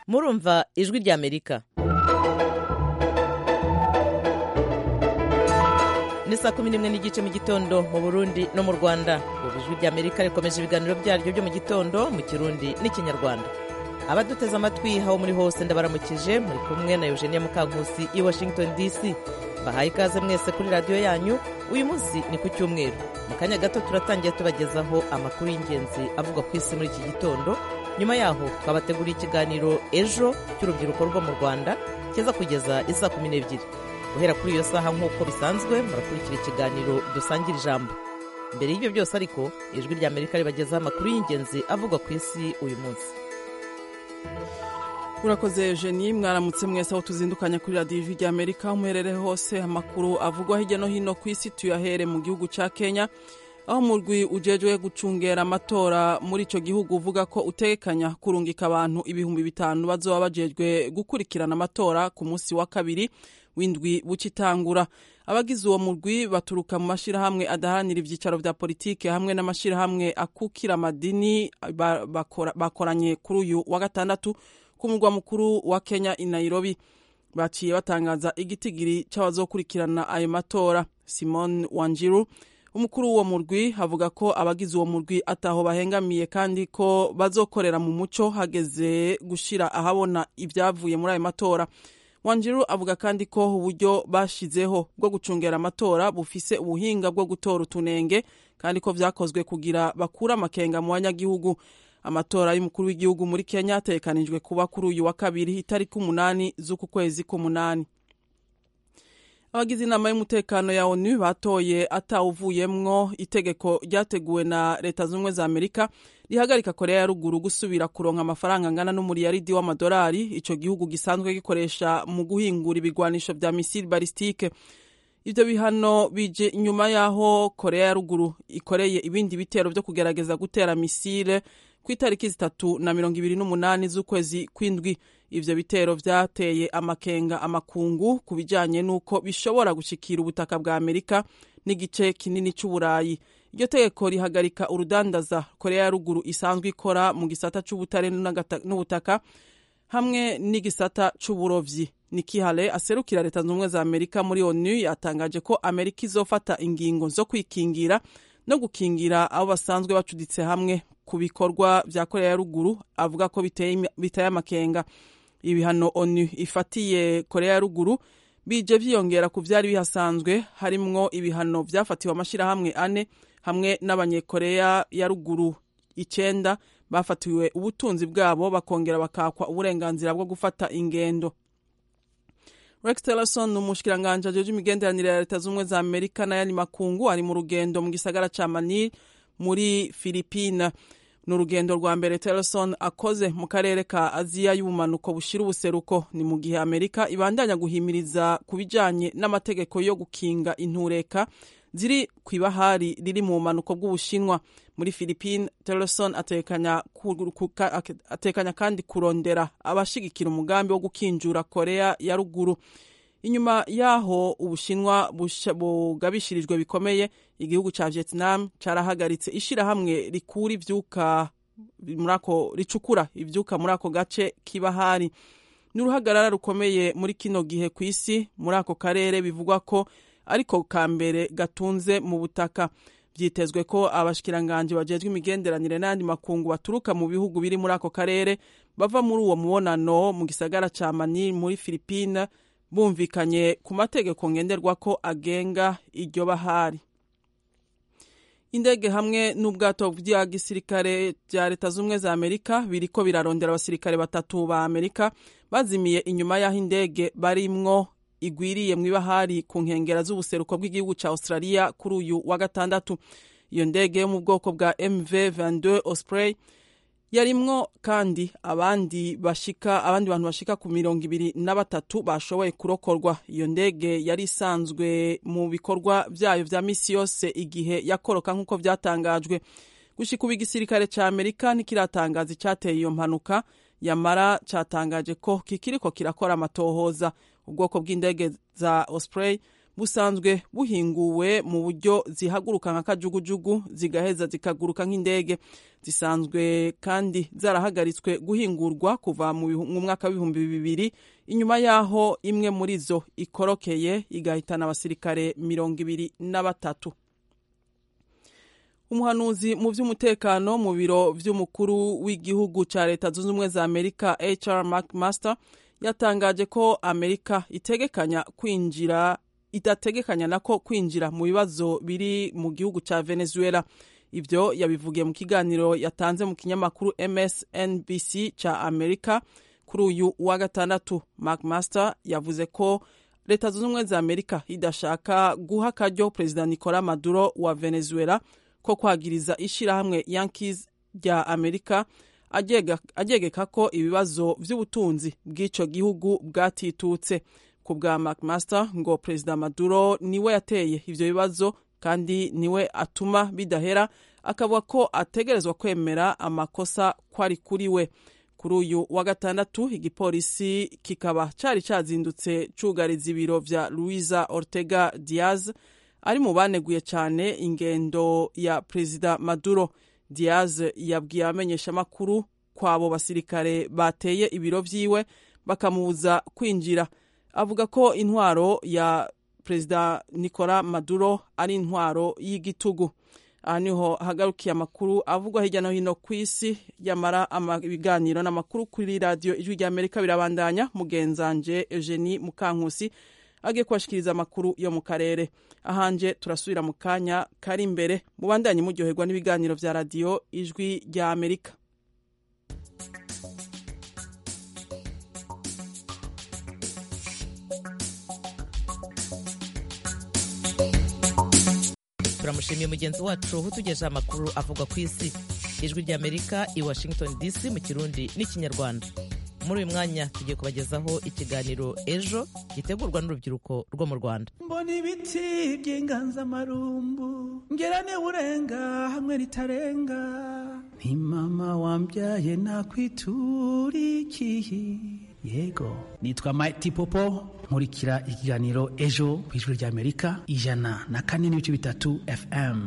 murumva ijwi ry'amerika ni saa kumi n'imwe n'igice mu gitondo mu burundi no mu rwanda ubu ijwi ry'amerika rikomeje ibiganiro byaryo byo mu gitondo mu kirundi n'ikinyarwanda abaduteze amatwi aho muri hose ndabaramukije muri kumwe na eugenie mukankusi i washington dc bahaye ikaze mwese kuri radiyo yanyu uyu munsi ni ku cyumweru mu kanya gato turatangira tubagezaho amakuru y'ingenzi avugwa ku isi muri iki gitondo nyuma yaho twabateguriye ikiganiro ejo cy'urubyiruko rwo mu rwanda kiza kugeza isa kumi n'ebyiri guhera kuri iyo saha nk'uko bisanzwe murakurikira ikiganiro dusangira ijambo mbere y'ibyo byose ariko ijwi rya amerika ribagezaho amakuru y'ingenzi avugwa ku isi uyu munsi urakoze eugenie mwaramutse mwese aho tuzindukanya kuri radiyo ijwi rya amerika umuherere hose amakuru avugwa hirya no hino ku isi tuyahere mu gihugu cya kenya aho umurwi ujejwe gucungera amatora muri icyo gihugu uvuga ko utegekanya kurungika abantu ibihumbi bitanu bazoba bajejwe gukurikirana amatora ku munsi wa kabiri w'indwi bukitangura abagize uwo murwi baturuka mu mashyirahamwe adaharanira ibyicaro bya politiki hamwe n'amashyirahamwe akukira amadini ba- bakora- bakoranye kuri uyu wa gatandatu ku mugwa mukuru wa Kenya i Nairobi baciye batangaza igitigiri cy'abazokurikirana ayo matora Simon Wanjiru umukuru w'uwo murwi avuga ko abagize uwo murwi ataho bahengamiye kandi ko bazokorera mu muco hageze gushira ahabona ibyavuye muri ayo matora wanjiru avuga kandi ko uburyo bashizeho bwo gucungera amatora bufise ubuhinga bwo gutora utunenge kandi ko vyakozwe kugira bakure amakenga mu banyagihugu amatora y'umukuru w'igihugu muri kenya ategekanijwe kuba kuri uyu wa kabiri itariki umunani z'uku kwezi k'umunani abagize inama y'umutekano ya onu batoye atawuvuyemwo itegeko ryateguwe na leta z'ubumwe za amerika rihagarika korea ya ruguru gusubira kuronka amafaranga angana n'umuriyaridi w'amadolari ico gihugu gisanzwe gikoresha mu guhingura ibigwanisho vya misile balistike ivyo bihano bije inyuma y'aho korea ya ruguru ikoreye ibindi bitero vyo kugerageza gutera misile ku itariki zitatu na mirongo ibiri n'umunani z'ukwezi kw'indwi ivyo bitero vyateye amakenga amakungu ku bijanye n'uko bishobora gushikira ubutaka bwa amerika n'igice kinini c'uburayi iryo tegeko rihagarika urudandaza korea ya ruguru isanzwe ikora mu gisata c'ubutare n'agata- n'ubutaka hamwe n'igisata c'uburovyi Nikki Haley aserukira leta z'ubumwe za amerika muri onu yatangaje ko amerika izofata ingingo zo kwikingira no gukingira abo basanzwe bacuditse hamwe ku bikorwa vya korea ya ruguru avuga ko biteye imi- biteye amakenga ibihano onu ifatiye korea ya ruguru bije vyiyongera ku vyari bihasanzwe harimwo ibihano vyafatiwe amashirahamwe ane hamwe n'abanyekorea ya ruguru icenda bafatiwe ubutunzi bwabo bakongera bakakwa uburenganzira bwo gufata ingendo rex tillerson ni umushikiranganji ajejwe imigenderanire ya leta z'ubumwe za amerika n'ayandi makungu ari mu rugendo mu gisagara ca manil muri filipina ni urugendo rwa mbere tillerson akoze mu karere ka aziya y'ubumanuko bushira ubuseruko ni mu gihe amerika ibandanya guhimiriza ku bijanye n'amategeko yo gukinga intureka ziri ku ibahari riri mu bumanuko bw'ubushinwa muri filipine tillerson atekanya, ku- ku- ka- atekanya kandi kurondera abashigikira umugambi wo gukinjura korea ya ruguru inyuma yaho ubushinwa busha- bugabishirijwe bikomeye igihugu ca vietnam carahagaritse ishirahamwe rikura ivyuka muri ako ricukura ivyuka muri ako gace k'ibahari ni uruhagarara rukomeye muri kino gihe ku isi muri ako karere bivugwa ko ariko ka mbere gatunze mu butaka byitezwe ko abashikiranganje bajejwe imigenderanire n'andi makungu baturuka mu bihugu biri muri ako karere bava muri uwo mubonano mu gisagara ca mani muri filipine bumvikanye ku mategeko ngenderwa ko agenga iryo bahari indege hamwe n'ubwato bya gisirikare bya leta z'ubumwe za amerika biriko birarondera abasirikare batatu ba amerika bazimiye inyuma y'aho indege barimwo igwiriye mu ibahari ku nkengera z'ubuseruko bw'igihugu ca australia kuri uyu wa gatandatu iyo ndege yo mu bwoko bwa mv 22 osprey yarimwo kandi abandi bashika abandi bantu bashika ku mirongo ibiri na batatu bashoboye kurokorwa iyo ndege yari isanzwe mu bikorwa vyayo vya misi yose igihe yakoroka nk'uko vyatangajwe gushika ubu igisirikare ca amerika ntikiratangaza icateye iyo mpanuka yamara catangaje ko kikiriko kirakora amatohoza ubwoko bw'indege za osprey busanzwe buhinguwe mu buryo zihaguruka nka kajugujugu zigaheza zikaguruka nk'indege zisanzwe kandi zarahagaritswe guhingurwa kuva mu bihu- mu mwaka w'ibihumbi bibiri inyuma y'aho imwe muri zo ikorokeye igahitana abasirikare mirongo ibiri na batatu umuhanuzi mu by'umutekano mu biro by'umukuru w'igihugu cya leta zunze ubumwe za amerika hr mcmaster yatangaje ko amerika itegekanya kwinjira idategekanya nako kwinjira mu bibazo biri mu gihugu cya venezuela ibyo yabivugiye mu kiganiro yatanze mu kinyamakuru msnbc cya amerika kuri uyu wa gatandatu mcmaster yavuze ko leta zunze ubumwe za amerika idashaka guha akaryo perezida nicolas maduro wa venezuela ko kwagiriza ishyirahamwe yankiz rya amerika agega- agegeka ko ibibazo by'ubutunzi bw'icyo gihugu bwatitutse ku bwa mcmaster ngo perezida maduro niwe yateye ibyo bibazo kandi niwe atuma bidahera akavuga ko ategerezwa kwemera amakosa ko ari kuri we kuri uyu wa gatandatu igipolisi kikaba cyari cyazindutse cyugariza ibiro bya louisa ortega diaz ari mu baneguye cyane ingendo ya perezida maduro diaz yabwiye abamenyeshamakuru ko abo basirikare bateye ibiro byiwe bakamubuza kwinjira avuga ko intwaro ya perezida nicolas maduro ari intwaro y'igitugu aha niho hagarukiye amakuru avugwa hirya no hino ku isi yamara ama- ibiganiro n'amakuru kuri radiyo ijwi rya amerika birabandanya mugenzanje eugenie mukankusi agiye kubashikiriza amakuru yo mu karere ahanje turasubira mu kanya kari imbere mubandanye muryoherwa n'ibiganiro bya radiyo ijwi rya amerika turamushimiye mugenzi wacu utugejeho amakuru avugwa ku isi ijwi ry'amerika i washington dc mu kirundi n'ikinyarwanda muri uyu mwanya tugiye kubagezaho ikiganiro ejo gitegurwa n'urubyiruko rwo mu rwanda mbona ibiti by'inganzamarumbu ngera urenga hamwe ritarenga ni mama wambyaye nakwitura ikihi yego nitwa Mighty Popo nkurikira ikiganiro ejo ku ijwi ry'amerika ijana na kane n'ibice bitatu fm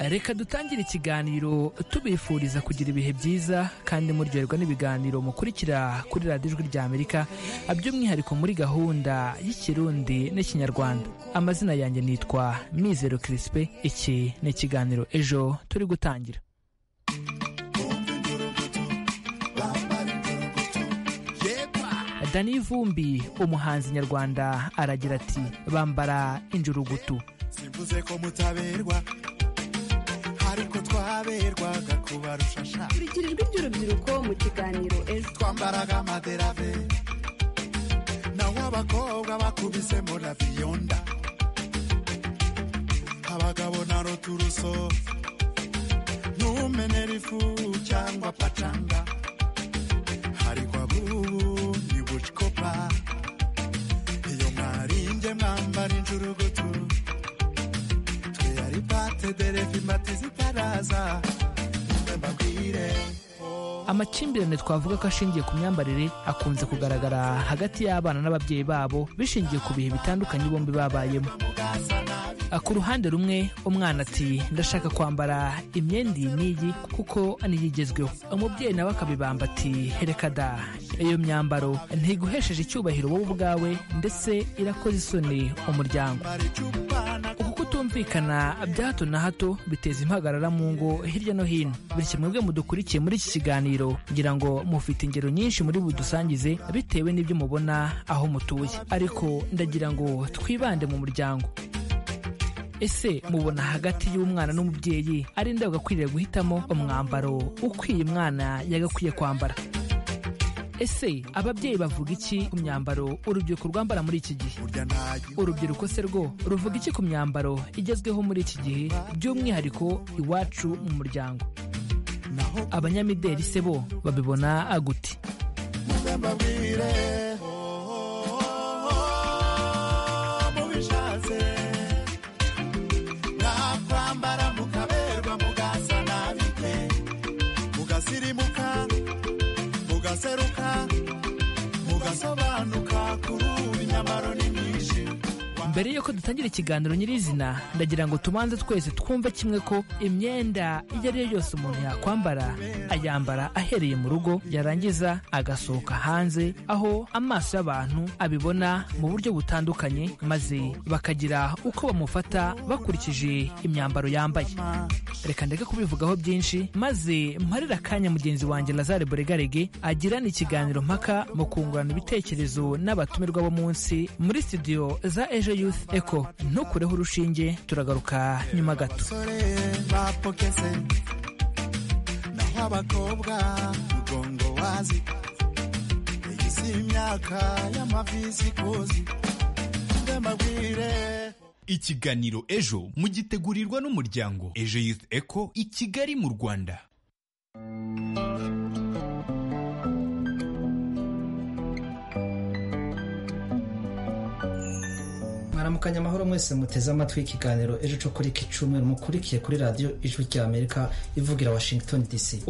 reka dutangire ikiganiro tubifuriza kugira ibihe byiza kandi muryoherwa n'ibiganiro mukurikira kuri radiyo ijwi rya amerika by'umwihariko muri gahunda y'ikirundi n'ikinyarwanda amazina yanjye nitwa mizero kirisipe iki ni ikiganiro ejo turi gutangira dani vumbi umuhanzi nyarwanda aragira ati bambara injurugutu simvuze ko mutaberwa ariko twaberwaga kubarusha sha kurikira ijwi ry'urubyiruko mu kiganiro ejo twambaraga amaderave naho abakobwa bakubisemo raviyonda abagabo na roturuso ntumenera ifu cyangwa pacanga ariko abubu ni bucikopa iyo mwarinje mwambara injurugutu twe ari pate derevi mati zitaraza mwe mbabwire oh. amakimbirane twavuga ko ashingiye ku myambarire akunze kugaragara hagati y'abana n'ababyeyi babo bishingiye ku bihe bitandukanye bombi babayemo Ah, ku ruhande rumwe umwana ati ndashaka kwambara imyenda iyi n'iyi kuko niyo igezweho umubyeyi nawe akabibamba ati hereka da iyo myambaro ntiguhesheje icyubahiro wowe ubwawe ndetse irakoze isoni umuryango uku kutumvikana bya hato na hato biteza impagarara mu ngo hirya no hino bityo mwebwe mudukurikiye muri iki kiganiro ngira ngo mufite ingero nyinshi muri budusangize bitewe n'ibyo mubona aho mutuye ariko ndagira ngo twibande mu muryango ese mubona hagati y'umwana n'umubyeyi ari nde agakwiriye guhitamo umwambaro ukwiye umwana yagakwiye kwambara ese ababyeyi bavuga iki ku myambaro urubyiruko rwambara muri iki gihe burya ntayo urubyiruko se rwo ruvuga iki ku myambaro igezweho muri iki gihe by'umwihariko iwacu mu muryango naho abanyamideli se bo babibona gute mbabwire oh, mubishatse nakwambara mukaberwa mugasa nabi mugaseruka mugaseruka mugasobanuka kuri ubu nyamaro ni myinshi mbere y'uko dutangira ikiganiro nyirizina ndagira ngo tubanze twese twumve kimwe ko imyenda iyo ari yo yose umuntu yakwambara ayambara ahereye mu rugo yarangiza agasohoka hanze aho amaso y'abantu abibona mu buryo butandukanye maze bakagira uko bamufata bakurikije imyambaro yambaye reka ndeke kubivugaho byinshi maze mparire akanya mugenzi wanjye lazare boregarege agirana ikiganiro mpaka mu kungurana ibitekerezo n'abatumirwa b'umunsi muri studio za ejo youth eco ntukureho urushinge turagaruka nyuma gato abasore bapokese naho abakobwa mugongo wazi iyi si imyaka y'amavizi kuzi mbe mbabwire ikiganiro ejo mugitegurirwa n'umuryango ejo youth eco i kigali mu rwanda mwaramukanya amahoro mwese muteze amatwi ikiganiro ejo cyo kuri iki cyumweru mukurikiye kuri radiyo ijwi ry'amerika ivugira washington dc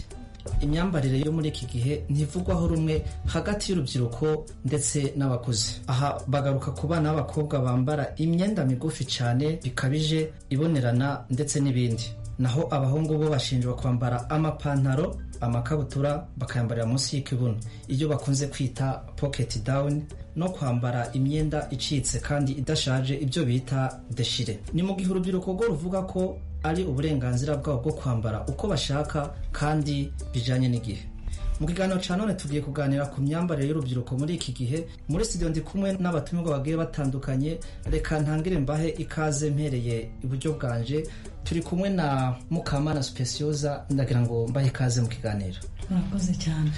imyambarire yo muri iki gihe ntivugwaho rumwe hagati y'urubyiruko ndetse n'abakuze aha bagaruka ku bana b'abakobwa bambara imyenda migufi cyane bikabije ibonerana ndetse n'ibindi naho abahungu bo bashinjwa kwambara amapantaro amakabutura bakayambarira munsi y'ikibuno iyo bakunze kwita pocket down no kwambara imyenda icitse kandi idashaje ibyo bita deshire ni mu gihe urubyiruko rwo ruvuga ko ari uburenganzira bwabo bwo kwambara uko bashaka kandi bijyanye n'igihe mu kiganiro cya none tugiye kuganira ku myambarire y'urubyiruko muri iki gihe muri studio ndi kumwe n'abatumirwa bagiye batandukanye reka ntangire mbahe ikaze mpereye iburyo bwanje turi kumwe na mukamana supesiyoza ndagira ngo mbahe ikaze mu kiganiro murakoze cyane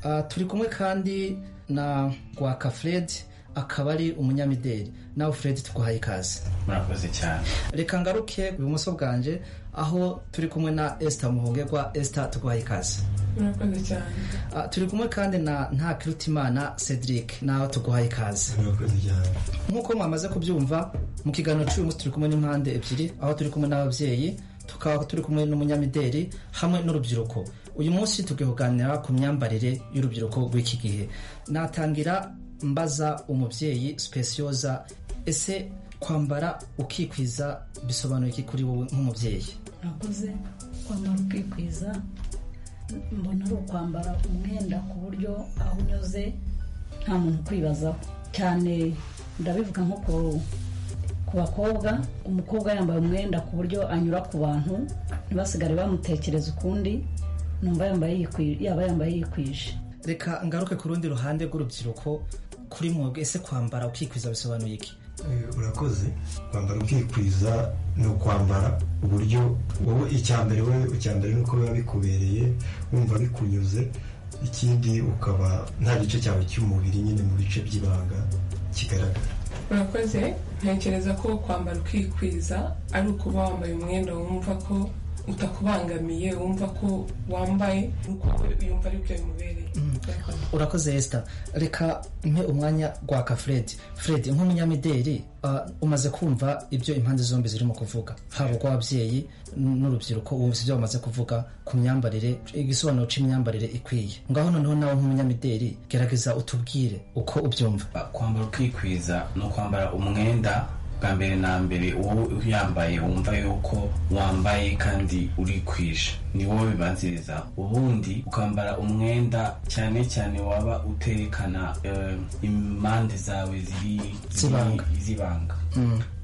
Ah, turi kumwe kandi na rwaka fred akaba ari umunyamideli nawe fred twahaye ikaze murakoze cyane reka ngaruke ibumoso bwanjye aho turi kumwe na esita muhongerwa esita twahaye ikaze murakoze cyane Ah, turi kumwe kandi na ntakirutimana cedric nawe tuguhaye ikaze murakoze cyane nk'uko mwamaze kubyumva mu kiganiro cy'uyu munsi turi kumwe n'impande ebyiri aho turi kumwe n'ababyeyi tukaba turi kumwe n'umunyamideli hamwe n'urubyiruko uyu munsi tugiye kuganira ku myambarire y'urubyiruko rw'iki gihe natangira mbaza umubyeyi supesiyoza ese kwambara ukikwiza bisobanuye iki kuri wowe nk'umubyeyi murakoze kwambara ukikwiza mbona ari ukwambara umwenda ku buryo aho unyuze nta muntu ukwibazaho cyane ndabivuga nko ku- ku bakobwa umukobwa yambaye umwenda ku buryo anyura ku bantu ntibasigare bamutekereza ukundi numva yambaye yikwi- yaba yambaye yikwije reka ngaruke ku rundi ruhande rw'urubyiruko kuri mwebwe ese kwambara ukikwiza bisobanuye iki urakoze kwambara ubwikwiza ni ukwambara uburyo wowe icyambere wowe icyambere ni uko biba bikubereye wumva bikunyuze ikindi ukaba nta gice cyawe cy'umubiri nyine mu bice by'ibanga kigaragara urakoze ntekereza ko kwambara ukikwiza ari ukuba wambaye umwenda wumva ko utakubangamiye wumva ko wambaye uko yumva aribyo bimubereye Urakoze. urakoze esita reka mpe umwanya rwaka fred fred nk'umunyamideli ah, umaze kumva ibyo impande zombi zirimo kuvuga haba urw'ababyeyi n'urubyiruko wumvise ibyo bamaze kuvuga ku myambarire igisobanuro cy'imyambarire ikwiye ngaho noneho nawe nk'umunyamideli gerageza utubwire uko ubyumva kwambara ukikwiza ni ukwambara umwenda bwa mbere na mbere wowe uyambaye wumva yuko wambaye kandi urikwije ni wowe bibanziriza ubundi ukambara umwenda cyane cyane waba uterekana eh, impande zawe ziri ziri- Z'ibanga. z'ibanga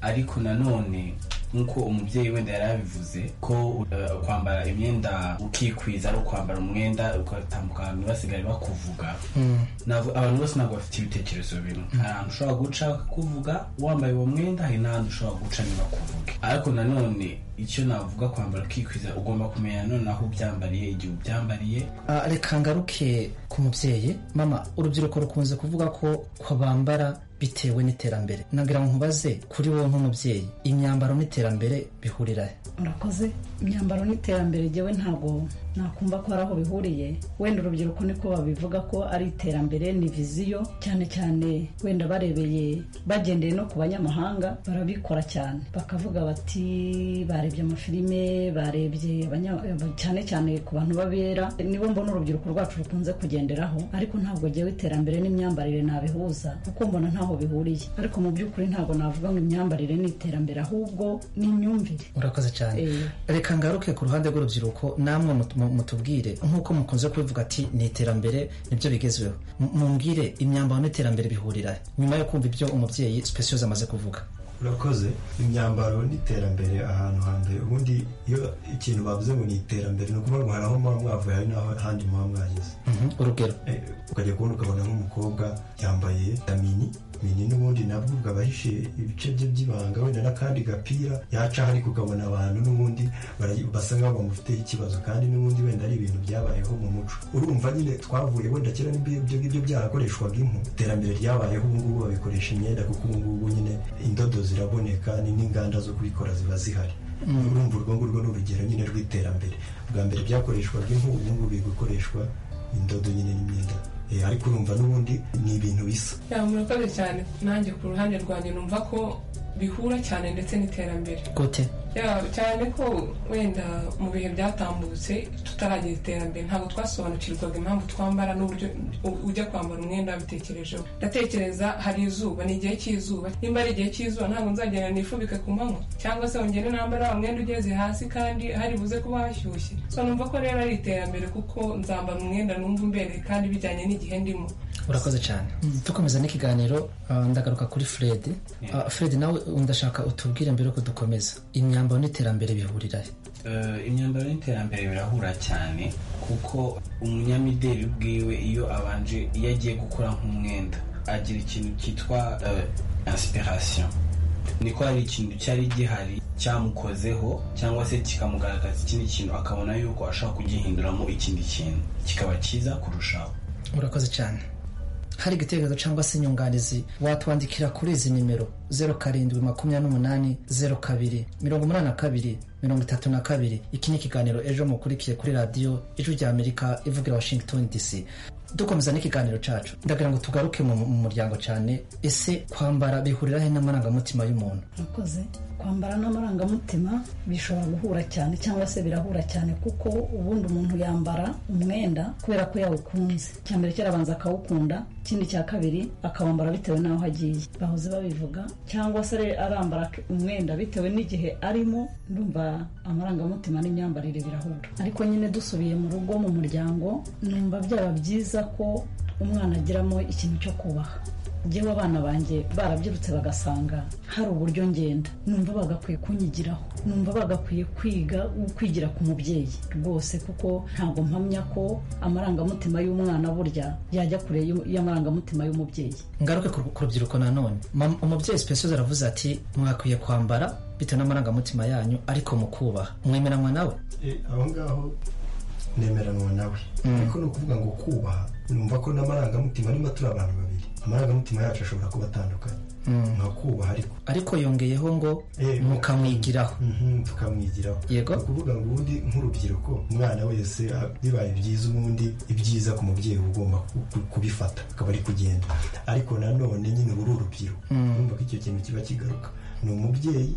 ariko nanone nk'uko umubyeyi wenda yari yabivuze ko eh, kwambara imyenda ukikwiza ari ukwambara umwenda ugatambuka abantu basigare bakuvuga Ntabwo- abantu bose ntabwo bafite ibitekerezo bimwe hari ahantu ushobora guca bakakuvuga wambaye uwo mwenda hari n'ahandi ushobora guca ntibakuvuge ariko nanone icyo navuga kwambara ukikwiza ugomba kumenya nanone aho ubyambariye igihe ubyambariye Ah, reka ngaruke ku mubyeyi mama urubyiruko rukunze kuvuga ko ko bambara bitewe n'iterambere nagira ngo nkubaze kuri wowe nk'umubyeyi imyambaro n'iterambere bihurira he? murakoze imyambaro n'iterambere jyewe ntabwo nakumva ko hari aho bihuriye wenda urubyiruko niko babivuga ko ari iterambere ni viziyo cyane cyane wenda barebeye bagendeye no ku banyamahanga barabikora cyane bakavuga bati barebye amafilime barebye abanya- cyane cyane ku bantu babera nibo mbona urubyiruko rwacu rukunze kugenderaho ariko ntabwo ngewe iterambere n'imyambarire nabihuza kuko mbona ntaho bihuriye ariko mu by'ukuri ntabwo navuga ngo imyambarire ni iterambere ahubwo ni imyumvire urakoze cyane Eh. reka ngaruke ku ruhande rw'urubyiruko namwe mut- mu- mutubwire nk'uko mukunze kubivuga ati ni iterambere nibyo bigezweho M- mumbwire imyambaro n'iterambere bihurira he? nyuma yo kumva ibyo umubyeyi speciose amaze kuvuga urakoze imyambaro n'iterambere ahantu hambere ubundi iyo ikintu bavuze ngo ni iterambere ni ukuvuga ngo hari aho muba mwavuye hari n'aho ahandi muba mwageze urugero ukajya kubona ukabona nk'umukobwa yambaye vitamini mini n'ubundi nabwo bwaba ahishe ibice bye by'ibanga wenda n'akandi gapira yacaho ariko ukabona abantu n'ubundi bara- basa nk'aho bamufiteho ikibazo kandi n'ubundi wenda ari ibintu byabayeho mu muco urumva nyine twavuye wenda kera n'ibyo ibyo ngibyo byarakoreshwaga impu iterambere ryabayeho ubu ngubu babikoresha imyenda kuko ubu ngubu nyine indodo ziraboneka ni n'inganda zo kubikora ziba zihari Mm. urumva urwo ngurwo ni urugero nyine rw'iterambere bwa mbere byakoreshwaga impu ubu ngubu biri gukoreshwa indodo nyine n'imyenda Eh, ariko urumva n'ubundi ni ibintu bisa yaba murakoze cyane nanjye ku ruhande rwanjye numva ko bihura cyane ndetse n'iterambere gute yaba cyane ko wenda mu bihe byatambutse tutaragira iterambere ntabwo twasobanukirwaga impamvu twambara n'uburyo u- ujya kwambara umwenda wabitekerejeho ndatekereza hari izuba ni igihe cy'izuba nimba ari igihe cy'izuba ntabwo nzagenda nifubike ku manywa cyangwa se ngende nambara wa mwenda ugeze hasi kandi hari buze kuba hashyushye so numva ko rero ari iterambere kuko nzambara umwenda numva umbereye kandi bijyanye n'igihe ndimo urakoze cyane dukomeza n'ikiganiro ah, ndagaruka kuri fred Ah, fred nawe ndashaka utubwire mbere yuko dukomeza imyambaro n'iterambere bihurira he? Eh, imyambaro n'iterambere birahura cyane kuko umunyamideli bwiwe iyo abanje iyo agiye gukora nk'umwenda agira ikintu cyitwa inspiration niko hari ikintu cyari gihari cyamukozeho cyangwa se kikamugaragaza ikindi kintu akabona yuko ashaka kugihinduramo ikindi kintu kikaba cyiza kurushaho urakoze cyane hari igitekerezo cyangwa se inyunganizi watwandikira kuri izi nimero zeru karindwi makumyabiri n'umunani zeru kabiri mirongo umunani na kabiri mirongo itatu na kabiri iki ni ikiganiro ejo mukurikiye kuri radiyo ijwi rya amerika ivugira washington dc dukomeza n'ikiganiro cyacu ndagira ngo tugaruke mu mu muryango cyane ese kwambara bihurira he n'amarangamutima y'umuntu murakoze kwambara n'amarangamutima bishobora guhura cyane cyangwa se birahura cyane kuko ubundi umuntu yambara umwenda kubera ko yawukunze icya mbere kera abanza akawukunda ikindi cya kabiri akawambara bitewe n'aho agiye bahoze babivuga cyangwa se ari- arambara k- umwenda bitewe n'igihe arimo ndumva amarangamutima n'imyambarire birahura ariko nyine dusubiye mu rugo mu muryango numva byaba byiza ko umwana agiramo ikintu cyo kubaha njyewe abana banjye barabyirutse bagasanga hari uburyo ngenda numva bagakwiye kunyigiraho numva bagakwiye kwiga kwigira ku mubyeyi rwose kuko ntabwo mpamya ko amarangamutima y'umwana burya yajya kure y'u- y'amarangamutima y'umubyeyi ngaruke ku ku rubyiruko nanone Mam- umubyeyi speciose aravuze ati mwakwiye kwambara bitewe n'amarangamutima yanyu ariko mukubaha mwemeranwa nawe Eh, aho ngaho nemeranwa nawe Mm. ariko ni ukuvuga ngo kubaha numva ko n'amarangamutima arimo turi abantu babiri amarangamutima yacu ashobora kuba atandukanye Mm. nka kubaha ariko ariko yongeyeho ngo mukamwigiraho tukamwigiraho yego ukuvuga ngo ubundi nk'urubyiruko umwana wese ah, bibaye byiza ubundi ibyiza ku mubyeyi uba ugomba ku- ku- kubifata akaba ari kugenda ariko nanone nyine ubu uri urubyiruko Mm. urumva ko icyo kintu kiba kigaruka ni umubyeyi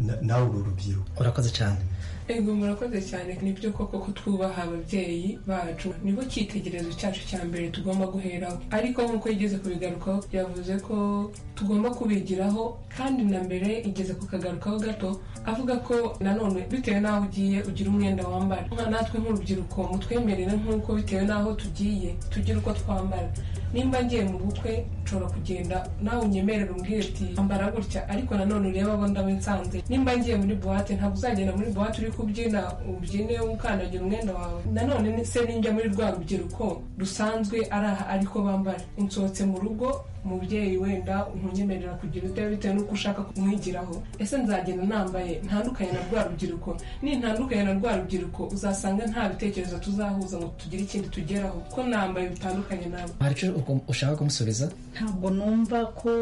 na- nawe uri urubyiruko urakoze cyane Ego murakoze cyane nibyo koko ko twubaha ababyeyi bacu nibo cyitegererezo cyacu cya mbere tugomba guheraho ariko nk'uko yigeze kubigarukaho yavuze ko tugomba kubigiraho kandi na mbere igeze kukagarukaho gato avuga ko nanone bitewe n'aho ugiye ugira umwenda wambara nka natwe nk'urubyiruko mutwemerere nk'uko bitewe n'aho tugiye tugira uko twambara nimba ngiye mu bukwe nshobora kugenda nawe unyemerera umbwire uti ambara gutya ariko nanone urebe abo ndaba nsanze nimba ngiye muri buwate ntabwo uzagenda muri buwate uri kubyina ubyine ukandagira umwenda wawe nanone ni- se ninjya muri rwa rubyiruko rusanzwe ari aha ariko bambara nsohotse mu rugo umubyeyi wenda ntunyemerera kugira utera bitewe n'uko ushaka kumwigiraho ese nzagenda nambaye ntandukanye na rwa rubyiruko nintandukanye na rwa rubyiruko uzasanga nta bitekerezo tuzahuza ngo tugire ikindi tugeraho kuko nambaye bitandukanye nabo hari icyo ugom- ushaka kumusubiza ntabwo numva ko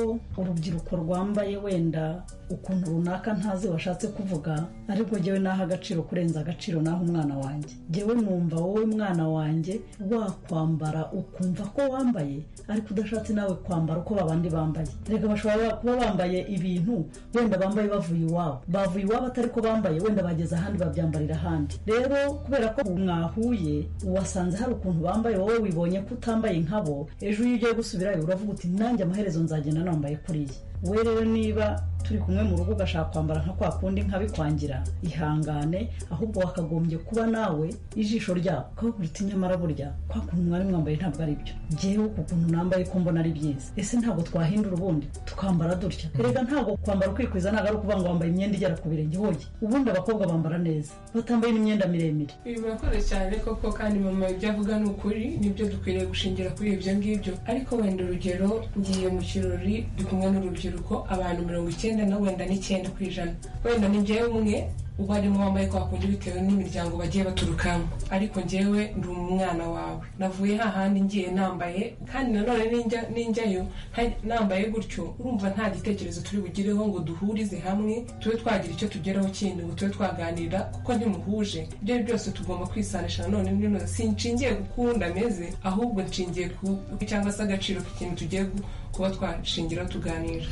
urubyiruko rwambaye wenda ukuntu runaka ntazi washatse kuvuga ariko jyewe naha agaciro kurenza agaciro naho umwana wanjye jyewe numva wowe mwana wanjye wakwambara ukumva ko wambaye ariko udashatse nawe kwambara uko babandi bambaye reka bashobora kuba bambaye ibintu wenda bambaye bavuye iwabo bavuye iwabo atari ko bambaye wenda bageze ahandi babyambarira ahandi rero kubera ko mwahuye wasanze hari ukuntu bambaye wowe wibonye ko utambaye nkabo ejo iyo ugiye gusubirayo uravuga uti nanjye amaherezo nzagenda nambaye kuriya we rero niba turi kumwe mu rugo ugashaka kwambara nka kwa kundi nkabikwangira ihangane ahubwo wakagombye kuba nawe ijisho ryawe ukababwira uti nyamara burya kwa kuntu mwari mwambaye ntabwo ari byo ngewe ku kuntu nambaye ko mbona ari byiza ese ntabwo twahindura ubundi tukambara dutya erega ntabwo kwambara ukikwiza ntabwo ari ukuvuga ngo wambaye imyenda igera ku birenge hoye ubundi abakobwa bambara neza batambaye n'imyenda miremire ibi birakoreye cyane koko kandi mama ibyo avuga ni ukuri nibyo dukwiriye gushingira kuri ibyo ngibyo ariko wenda urugero ngiye mu kirori ndi kumwe n'urubyiruko abantu mirongo icyenda na wenda n'icyenda ku ijana wenda ni njyewe umwe uba arimo wambaye kwa kundi bitewe n'imiryango bagiye baturukamo ariko njyewe ndi umwana wawe navuye hahandi ngiye nambaye kandi nanone ninjya- ninjyayo nta- nambaye gutyo urumva nta gitekerezo turi bugireho ngo duhurize hamwe tube twagira icyo tugeraho kindi ngo tube twaganira kuko ntimuhuje ibyo ari byo byose tugomba kwisanisha nanone nino sinshingiye ku uko undi ameze ahubwo nshingiye ku cyangwa se agaciro k'ikintu tugiye gu- kuba twashingiraho tuganira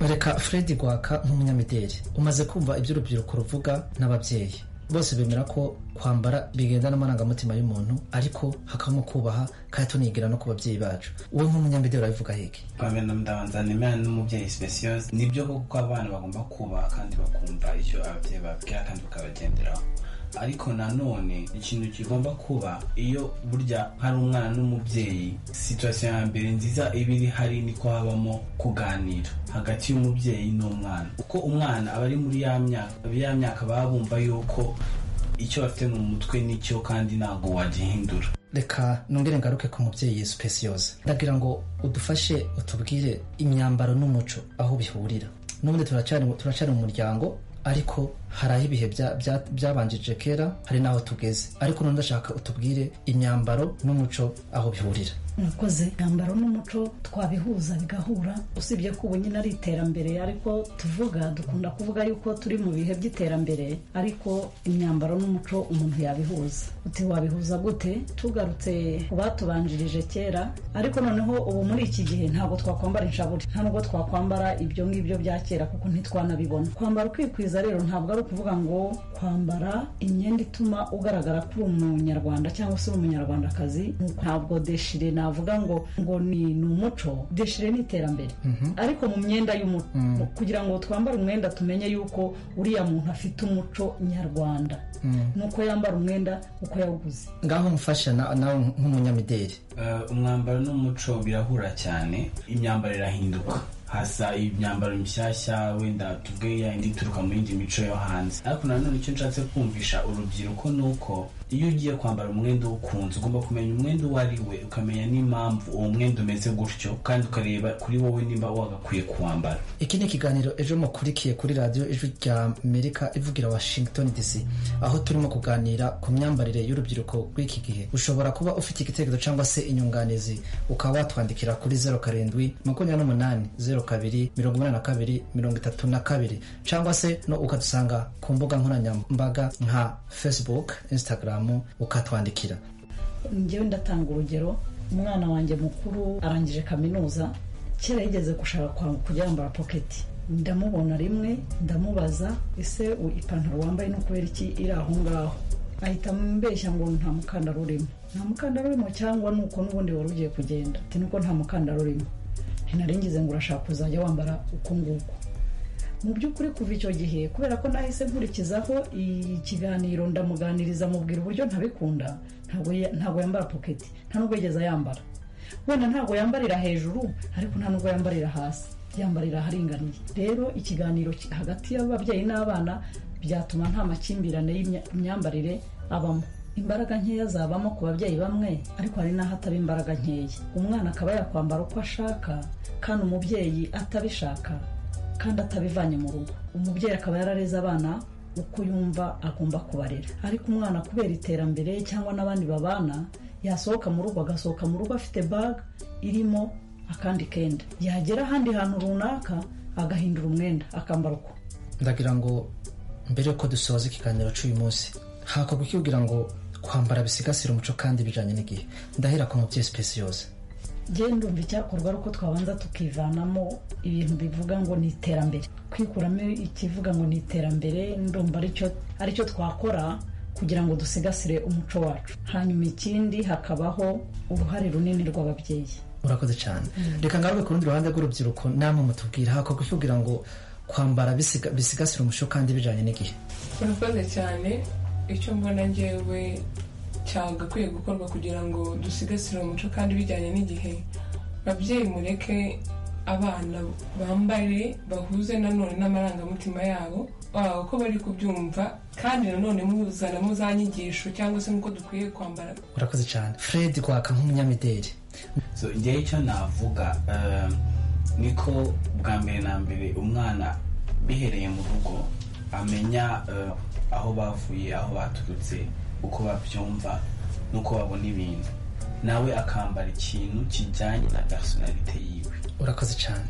reka fred rwaka nk'umunyamideli umaze kumva iby'urubyiruko ruvuga n'ababyeyi bose bemera ko kwambara bigenda n'amarangamutima y'umuntu ariko hakabamo kubaha kandi tunigira no ku babyeyi bacu wowe nk'umunyamideli urabivuga hege abana ndabanza nemera n'umubyeyi speciose nibyo koko ko abana bagomba kubaha kandi bakumva icyo ababyeyi bababwira kandi bakabagenderaho ariko nanone ikintu kigomba kuba iyo burya hari umwana n'umubyeyi situwasiyo ya mbere nziza iba iri hari niko habamo kuganira hagati y'umubyeyi n'umwana uko umwana aba ari muri ya myaka ya myaka baba bumva yuko icyo bafite mu mutwe nicyo kandi ntabwo wagihindura reka nongere ngaruke ku mubyeyi speciose ndagira ngo udufashe utubwire imyambaro n'umuco aho bihurira n'ubundi turacyari turacyari mu muryango ariko hari aho ibihe bya- bya- byabanjije kera hari n'aho tugeze ariko none ndashaka utubwire imyambaro n'umuco aho bihurira mwakoze imyambaro n'umuco twabihuza bigahura usibye ko ubu nyine ari iterambere ariko tuvuga dukunda kuvuga yuko turi mu bihe by'iterambere ariko imyambaro n'umuco umuntu yabihuza uti wabihuza gute tugarutse ku batubanjirije kera ariko noneho ubu muri iki gihe ntabwo twakwambara inshaburi nta nubwo twakwambara ibyo ngibyo bya kera kuko ntitwanabibona kwambara ukikwiza rero ntabwo ari ukuvuga ngo kwambara imyenda ituma ugaragara ko uri umunyarwanda cyangwa se uri umunyarwandakazi ntabwo deshire navuga ngo ngo ni ni umuco deshire ni iterambere ariko mu myenda y'umuco kugira ngo twambare umwenda tumenye yuko uriya muntu afite umuco nyarwanda nuko yambara umwenda uko yawuguze ngaho mfasha na- nawe nk'umunyamideli Eh, umwambaro n'umuco birahura cyane imyambaro irahinduka hasa imyambaro mishyashya wenda tuvuge yayindi ituruka mu yindi mico yo hanze ariko nanone icyo nshatse kumvisha urubyiruko ni uko iyo ugiye kwambara umwenda ukunze ugomba kumenya umwenda uwo ari we ukamenya n'impamvu uwo mwenda umeze gutyo kandi ukareba kuri wowe niba wagakwiye kuwambara iki ni ikiganiro ejo mukurikiye kuri radiyo ijwi rya amerika ivugira washington dc aho turimo kuganira ku myambarire y'urubyiruko rw'iki gihe ushobora kuba ufite igitekerezo cyangwa se inyunganizi ukaba watwandikira kuri zeru karindwi makumyabiri n'umunani zeru kabiri mirongo inani na kabiri mirongo itatu na kabiri cyangwa se no ukadusanga ku mbuga nkoranyambaga nka facebook instagram ukatwandikira njyewe ndatanga urugero umwana wanjye mukuru arangije kaminuza kera yigeze gushaka kwa- kujya yambara poketi ndamubona rimwe ndamubaza ese u- ipantaro wambaye ni ukubera iki iri aho ngaho ahita ambeshya ngo nta mukandara urimo nta mukandara urimo cyangwa ni uko n'ubundi wari ugiye kugenda ati nuko nta mukandara urimo ntinari ngize ngo urashaka kuzajya wambara uko nguko mu by'ukuri kuva icyo gihe kubera ko nahise nkurikizaho ikiganiro ndamuganiriza mubwira uburyo ntabikunda ntabwo ya- ntabwo yambara poketi nta nubwo yigeze yambara wenda ntabwo yambarira hejuru ariko nta nubwo yambarira hasi yambarira aharinganiye rero ikiganiro ki- hagati y'ababyeyi n'abana byatuma nta makimbirane y'imyambarire abamo imbaraga nkeya zabamo ku babyeyi bamwe ariko hari n'aho ataba imbaraga nkeya umwana akaba yakwambara uko ashaka kandi umubyeyi atabishaka kandi atabivanye mu rugo umubyeyi akaba yarareze abana uko yumva agomba kubarera ariko umwana kubera iterambere cyangwa n'abandi babana yasohoka mu rugo agasohoka mu rugo afite baga irimo akandi kenda yagera ahandi hantu runaka agahindura umwenda akambara uko ndagira ngo mbere yuko dusoza ikiganiro cy'uyu munsi hakorwa ikibwira ngo kwambara bisigasira umuco kandi bijyanye n'igihe ndahera ku mubyeyi sipesiyose genda ndumva icyakorwa ari uko twabanza tukivanamo ibintu bivuga ngo ni iterambere kwikuramo ikivuga ngo ni iterambere ndumva aricyo twakora kugira ngo dusigasire umuco wacu hanyuma ikindi hakabaho uruhare runini rw'ababyeyi urakoze cyane reka ngaruke ku rundi ruhande rw'urubyiruko namwe mutubwira hakorwa ikibwira ngo kwambara bisiga- bisigasira umuco kandi bijyanye n'igihe urakoze cyane icyo mbona ngewe cyagakwiye gukorwa kugira ngo dusigasire umuco kandi bijyanye n'igihe babyeyi mureke abana bambare bahuze nanone n'amarangamutima yabo baba uko bari kubyumva kandi nanone muzanamo za nyigisho cyangwa se n'uko dukwiye kwambara urakoze cyane fred rwaka nk'umunyamideli so njyewe icyo navuga eh, niko bwa mbere na mbere umwana bihereye mu rugo amenya eh, aho bavuye aho baturutse uko babyumva n'uko babona ibintu nawe akambara ikintu kijyanye na personalite yiwe urakoze cyane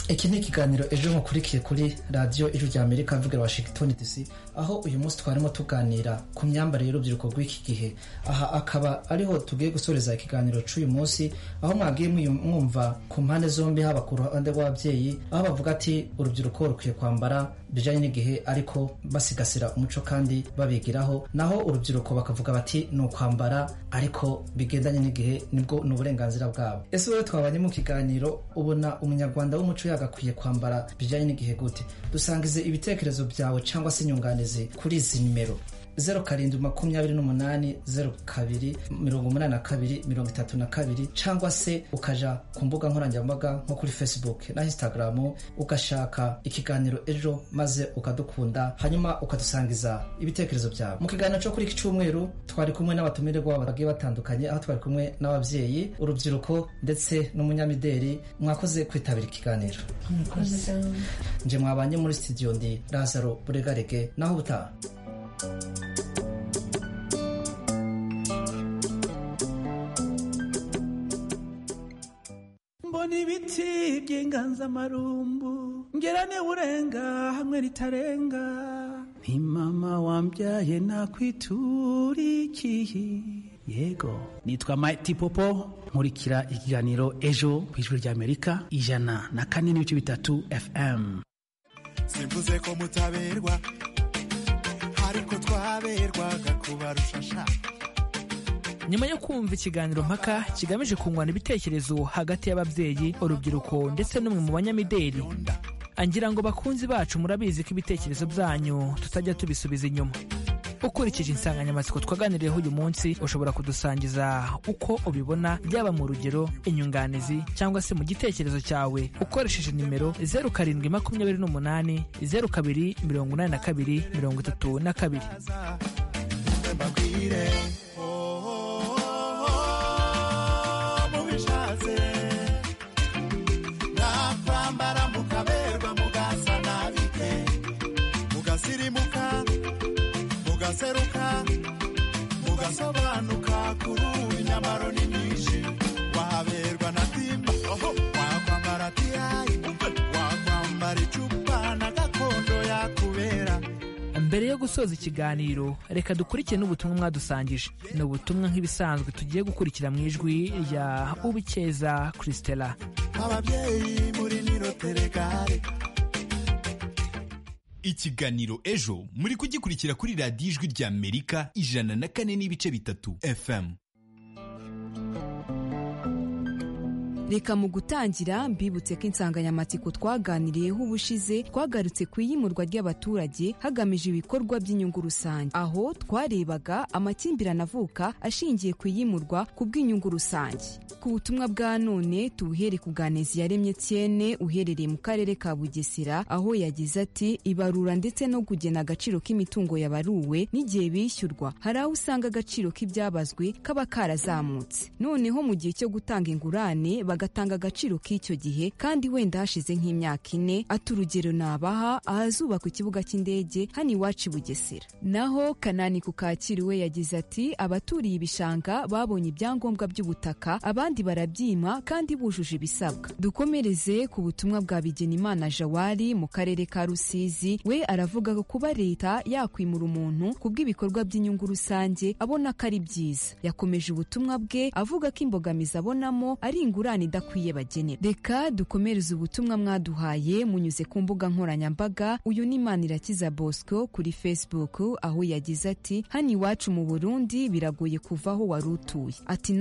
iki ni ikiganiro ejo mukurikiye kuri radiyo ijwi rya amerika mvugira washington dc aho uyu munsi twarimo tuganira ku myambarire y'urubyiruko rw'iki gihe aha akaba ariho tugiye gusoreza ikiganiro cy'uyu munsi aho mwagiye muyu- mwumva ku mpande zombi haba ku ruhande rw'ababyeyi aho bavuga ati urubyiruko rukwiye kwambara bijyanye n'igihe ariko basigasira umuco kandi babigiraho naho urubyiruko bakavuga bati ni ukwambara ariko bigendanye n'igihe nibwo ni uburenganzira bwabo ese wowe twabanye mu kiganiro ubona umunyarwanda w'umuco yagakwiye kwambara bijyanye n'igihe gute dusangize ibitekerezo byawe cyangwa se inyunganizi kuri izi nimero zeru karindwi makumyabiri n'umunani zeru kabiri mirongo umunani na kabiri mirongo itatu na kabiri cyangwa se ukaja ku mbuga nkoranyambaga nko kuri facebook na instagram ugashaka ikiganiro ejo maze ukadukunda hanyuma ukadusangiza ibitekerezo byawe mu kiganiro cyo kuri iki cyumweru twari kumwe n'abatumirwa bagiye batandukanye aho twari kumwe n'ababyeyi urubyiruko ndetse n'umunyamideli mwakoze kwitabira ikiganiro nje mwabanye muri studio ndi lazaro buregarege naho ubutaha mbona ibiti by'inganzamarumbu ngerane urenga hamwe ritarenga ni mama wambyaye nakwiturikiye yego nitwa Mighty Popo nkurikira ikiganiro ejo ku ijwi ry'amerika ijana na kane n'ibice bitatu fm simvuze ko mutaberwa ariko twaberwaga kubarusha sha nyuma yo kumva ikiganiro mpaka kigamije kungurana ibitekerezo hagati y'ababyeyi urubyiruko ndetse n'umwe mu banyamideli angira ngo bakunzi bacu murabizi ko ibitekerezo byanyu tutajya tubisubiza inyuma ukurikije insanganyamatsiko twaganiriyeho uyu munsi ushobora kudusangiza uko ubibona byaba mu rugero inyunganizi cyangwa se mu gitekerezo cyawe ukoresheje nimero zeru karindwi makumyabiri n'umunani zeru kabiri mirongo inani na kabiri mirongo itatu na kabiri mbabwire oh, mubishatse nakwambara mukaberwa mugasa nabike mugasirimuka mugaseruka mugasobanuka kurubu inyamaro ni nyinshi wahaberwa na timba oho wakwambara tiyayi wakwambara icupa na gakondo yakubera mbere yo gusoza ikiganiro reka dukurikire n'ubutumwa mwadusangije ni ubutumwa nk'ibisanzwe tugiye gukurikira mu ijwi rya ubikeza christela ababyeyi muri niroteregare ikiganiro ejo muri kugikurikira kuri radiyo ijwi rya amerika ijana na kane n'ibice bitatu fm reka mu gutangira mbibutse ko insanganyamatsiko twaganiriyeho ubushize twagarutse ku iyimurwa ry'abaturage hagamijwe ibikorwa by'inyungu rusange aho twarebaga amakimbirane avuka ashingiye ku iyimurwa ku bw'inyungu rusange ku butumwa bwa none tubuhere ku ganezi yaremye Etienne uherereye mu karere ka Bugesera aho yagize ati ibarura ndetse no kugena agaciro k'imitungo yabaruwe n'igihe bishyurwa hari aho usanga agaciro k'ibyabazwe kaba karazamutse noneho mu gihe cyo gutanga ingurane bagatanga agaciro k'icyo gihe kandi wenda hashize nk'imyaka ine ati urugero nabaha ahazubakwa ikibuga cy'indege hano iwacu i Bugesera naho Kanani ku Kacyiru we yagize ati abaturiye ibishanga babonye ibyangombwa by'ubutaka abandi barabyima kandi bujuje ibisabwa dukomereze ku butumwa bwa Bigenimana Jawari mu karere ka Rusizi we aravuga ko kuba leta yakwimura umuntu ku bw'ibikorwa by'inyungu rusange abona ko ari byiza yakomeje ubutumwa bwe avuga ko imbogamizi abonamo ari ingurane idakwiye bagenera reka dukomereze ubutumwa mwaduhaye munyuze ku mbuga nkoranyambaga uyu ni Manirakiza Bosco kuri Facebook aho yagize ati hano iwacu mu Burundi biragoye kuva aho wari utuye ati